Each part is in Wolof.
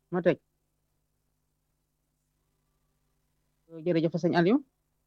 ma tëj jërëjëf sëñ Aliou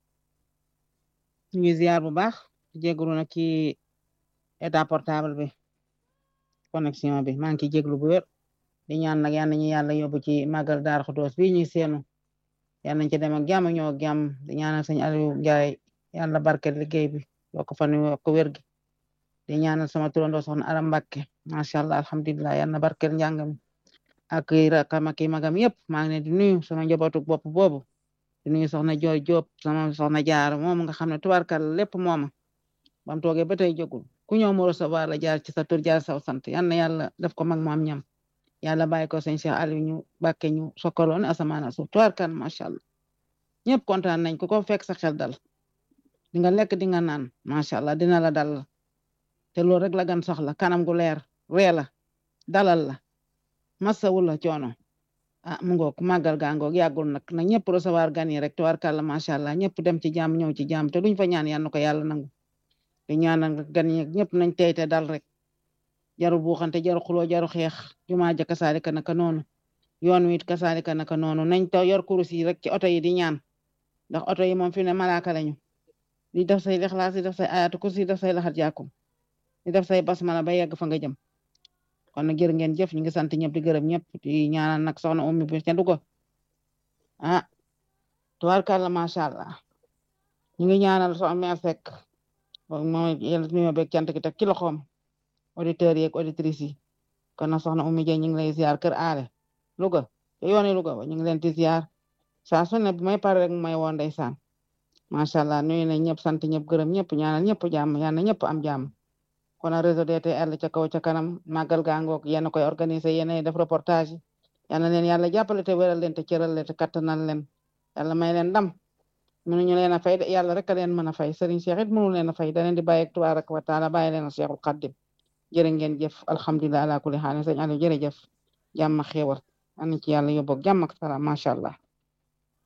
ñu ngi ziar bu baax jégalu nag ci état portable bi connexion bi maa ngi ciy jéglu bu wér di ñaan nag yal nañu yàlla yóbbu ci màggal Daaru Xudoos bi ñuy seenu yal nañ ci dem ak jàmm ñëw ak jàmm di ñaanal sëñ Aliou Ndiaye yàlla barkeel liggéey bi yokk fan yokk wér gi di ñaanal sama turandoo soxna Aram Mbàkke macha allah alhamdulilah yal na barkeel njàng mi ak rakam ak magam yëpp maa ngi leen di nuyu sama njabootu bopp boobu di nuyu soxna Jooy Jóob sama soxna jaar moom nga xam ne tubaarkal lépp mooma bam toogee ba tey jógul ku ñëw mu recevoir la jaar ci sa tur jaar saw sant yal na yàlla def ko mag mu am ñam yàlla bàyyi ko sëñ Cheikh Aliou ñu bàkke ñu sokkaloon asamaan suuf tubaarkal macha allah ñëpp kontaan nañ ko ko fekk sa xel dal di nga lekk di nga naan macha allah dina la dal te loolu rek la gan soxla kanam gu leer ree la dalal la masawu la coono ah mu ngoog màggal gaa ngoog yàggul nag na ñëpp recevoir gan yi rek tubaarkàlla macha allah ñëpp dem ci jàmm ñëw ci jàmm te duñ fa ñaan yal na ko yàlla nangu di ñaanal gan yi ñëpp nañ tey te dal rek jaru buuxante jaru xuloo jaru xeex jumaa ja kasaalika naka noonu yoon wi it kasaalika naka noonu nañ to yor kurus yi rek ci oto yi di ñaan ndax oto yi moom fi ne malaaka lañu di def say lixlaas di def say ayaatu kursi di def say laxat jàkkum di def say basmala ba yegg fa nga jëm kon nag jërë ngeen jëf ñu ngi sant ñëpp di gërëm ñëpp di ñaanal nag soxna ummi bi ca Nduga ah tubaarkàlla macha allah ñu ngi ñaanal soxna mère Seck moom yàlla nuyoo beeg cant gi teg ci loxoom auditeurs yi ak auditrices yi kon nag soxna ummi Dieng ñu ngi lay ziar kër aale Louga te yooni Louga ba ñu ngi leen di ziar saa su ne bu may pare rek may woon ndeysaan macha allah nuyu nañ ñëpp sant ñëpp gërëm ñëpp ñaanal ñëpp jàmm yal na ñëpp am jàmm. kon réseau DTL ca kaw ca kanam màggal gaa ngoog yéen a koy organiser yéen a def reportage yal na leen yàlla jàppale te wéral leen te cëral leen te kattanal leen yàlla may leen ndam mënuñu leen a fay de yàlla rek a leen mën a fay Serigne Cheikh it mënu leen a fay da leen di bàyyi ak tabaaraka wa taala bàyyi leen a Cheikhul Xaddim jërë ngeen jëf alhamdulilah ala kulli xaal sëñ Aliou jërëjëf jàmm ak xéewal an ci yàlla yóbboog jàmm ak salaam macha allah